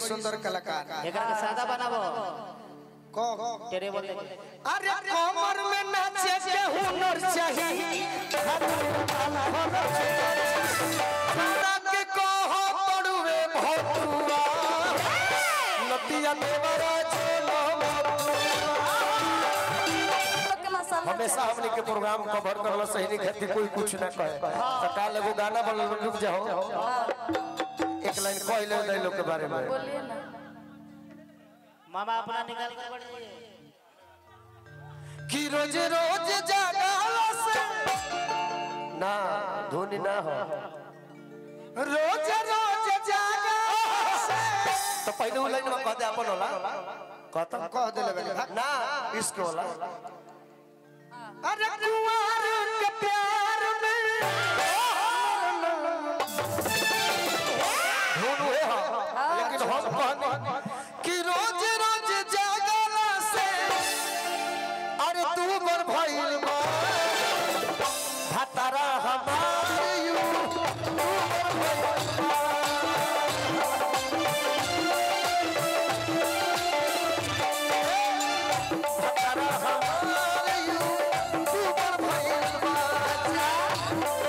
सुंदर कलाकार एकरा के सादा बनाबो को तेरे बोल अरे कमर में नाचे के हुनर चाहिए के कहो पड़ुए भौतुआ नतिया देवरा चलो हमेशा हमने के प्रोग्राम कवर करला सही नहीं खातिर कोई कुछ ना कहे तो काल एगो गाना बनल रुक जाओ एक लाइन कह ले दे लोग के बारे में बोलिए ना मामा अपना निकाल कर बढ़ जाइए कि रोज रोज जागाला से ना धोनी ना हो रोज रोज जागाला से तो पहले वो लाइन में कह दे अपन होला कहता कह दे ले ना इसको होला अरे कुंवर के प्यार में धुन हुए हाँ लेकिन हम कहने कि रोज रोज जागाला से अरे तू बर भइल बा भतरा हमार यू तू बर भइल बा। भतरा हमार यू, तू बर भइल बा।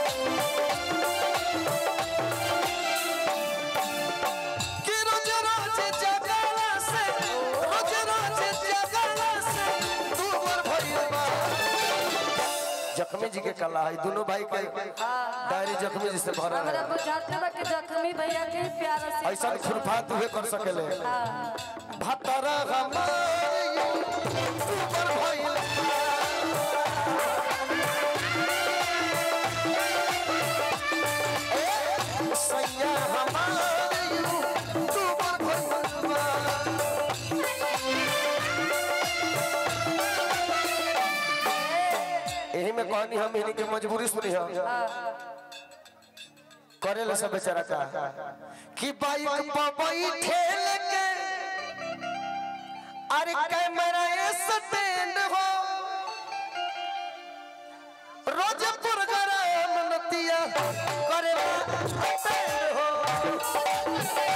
कि रोज रोज जगाला से रोज रोज जगाला से तू बर भइल बा जख्मी जी के कला है दोनों भाई के डायरी जख्मी जी से भरल हमरा है बुझाते बा कि जख्मी भैया के प्यार से ऐसा खुरफात हुए कर सकेले भतरा हमार ऊपर भइल ए, सैया हमार ऊपर भइल बा। यही में कहानी हम इन्हीं की मजबूरी सुनी हम करे ले सब बेचारा का कि बाइक पर बैठे के अरे कैमरा स्टैंड हो रोज प्रोग्राम नतिया करे स्टैंड हो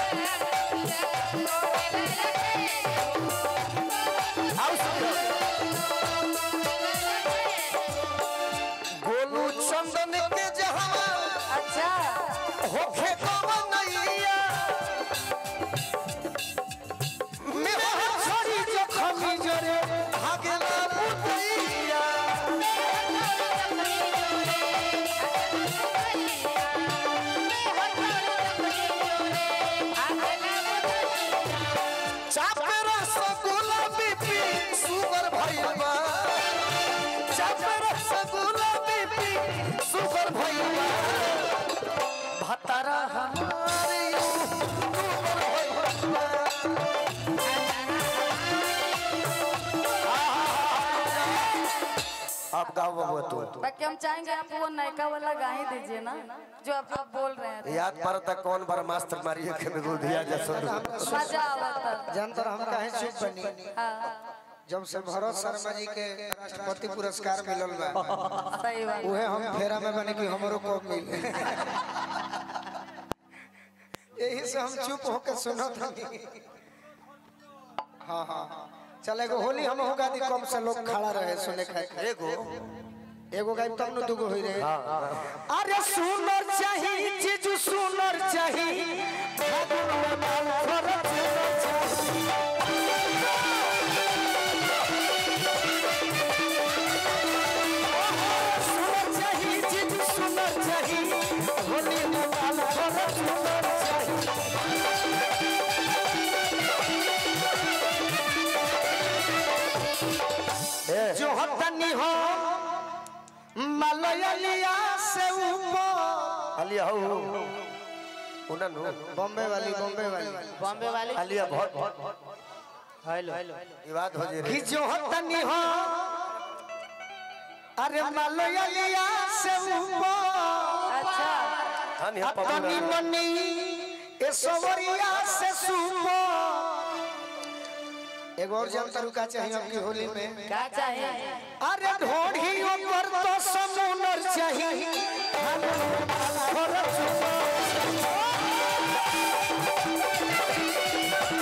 आओ सुनो। गोलू चंदन के जहां अच्छा होखे कवनैया मेरा छोड़ी जखमी जरे भागेला बुतैया चापे रसगुल्ला बीपी सुगर भइल बा चापे रसगुल्ला बीपी सुगर भइल बा भतरा हमारे यू सुगर भइल बा आप गाओ बबुआ तू बाकी हम चाहेंगे आप वो नयका वाला गा ही दीजिए ना जो आप आप बोल रहे हैं याद पड़ता कौन बार मास्टर मारिए के बिल्कुल दिया जा सो मजा आवता जानतर हम काहे चुप बनी हाँ जब से भरत शर्मा जी के राष्ट्रपति पुरस्कार मिलल बा सही बात उहे हम फेरा में बने कि हमरो को मिले यही से हम चुप होके सुनत हनी हाँ हाँ चल एगो होली हम होगा दी कम से लोग खड़ा रहे सुने खाए एगो एगो गायब तब न दुगो होई रहे अरे सुनर चाहिए जीजू सुनर चाहिए फागुन में माल फरक सुनर चाहिए सुनर चाहिए जीजू सुनर चाहिए होली में माल फरक सुनर चाहिए जो हतनी हो मलयलिया से ऊपर अलिया हो उनन हो बॉम्बे वाली बॉम्बे वाली बॉम्बे वाली अलिया बहुत हेलो विवाद हो जे कि जो हतनी हो अरे मलयलिया से ऊपर अच्छा हनी हतनी मनी ए सवरिया से सुपो एगो और जानता रुका चाहिए आपकी होली में क्या चाहिए अरे ढोढ़ी ऊपर तो समुनर चाहिए फरक सुनर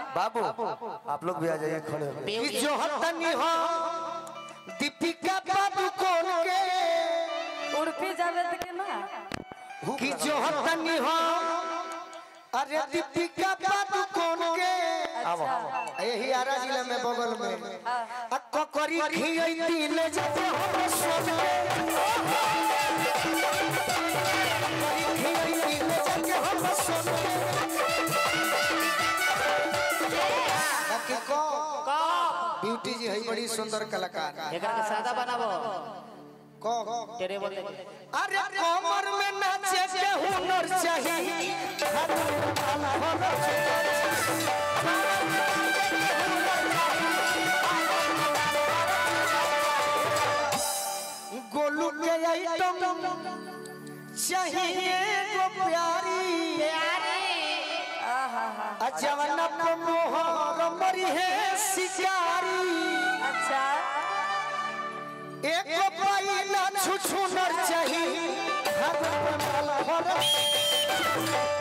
बाबू आप लोग भी आ जाइए खड़े हो कि जो हतनी हो दीपिका पादुकोण के उड़पी जावे तो के ना कि जो हतनी हो अरे दीपिका पादुकोण के अच्छा यही आरा जिला में बगल में आ ककरी खियई दिल जब हम सोन ककरी खियई दिल जब हम सोन बाकी को ब्यूटी जी है बड़ी सुंदर कलाकार एकरा के सादा बनाबो को तेरे बोल दे अरे कमर में नाचे के हुनर चाहिए गोलू के आइटम चाहिए गो प्यारी आहा हा अजवना पे मोहर मरी है शिकारी अच्छा एक पाई ना छुछु नर चाहिए हर पल भर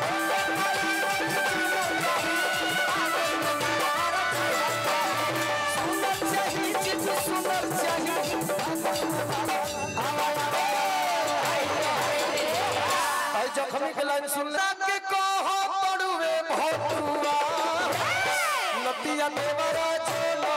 सुनर चाहिए चित सुनर चाहिए आई जखमी के लाइन सुन ले के कहो पड़ुए भौतुआ नतिया देवरा चलो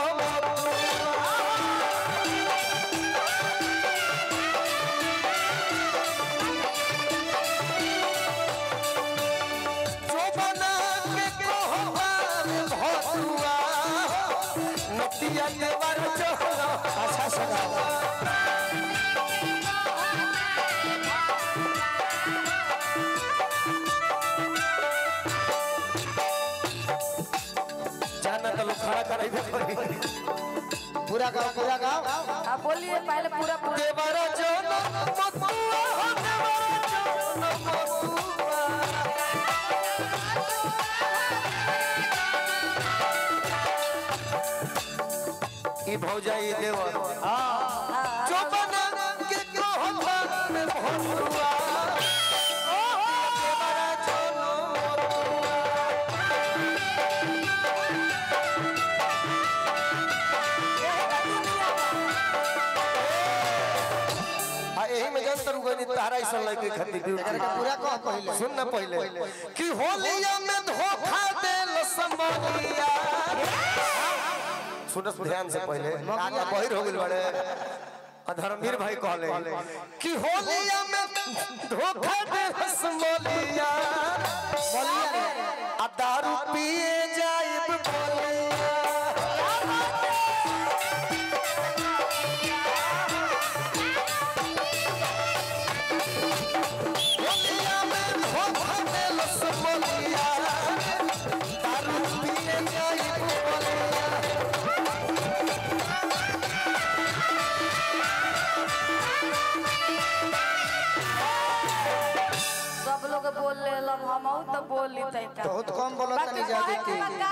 जोबना के कहो भौतुआ नतिया देवरा चलो अच्छा सगावा जाना तो लोग खड़ा कर पूरा गाँव पूरा गाँव आप बोलिए पहले पूरा पूरा देवरा जोनो मकुआ हो देवरा जोनो मकुआ ई भौजाई देवर चोपना के कहबा में भौरुआ देवरा जोनो आ एही में जंतर उगनी तारा ऐसा लगे खातिर एकरा के पूरा कह पहले सुन ना पहले कि होलिया में धोखा देल समोलिया सुन ध्यान से पहले कान में बहिर हो गेल बड़े अधर्मवीर भाई कहले कि होलिया में धोखा देल समोलिया आ दारू पिए जाइब बोलिया होलिया में धोखा देल समोलिया दारू पिए जाइब बोलिया सब लोग बोल ले लब हम तो बोल ली तैका बहुत कम बोलो तनी ज्यादा बाकी की कहे के बा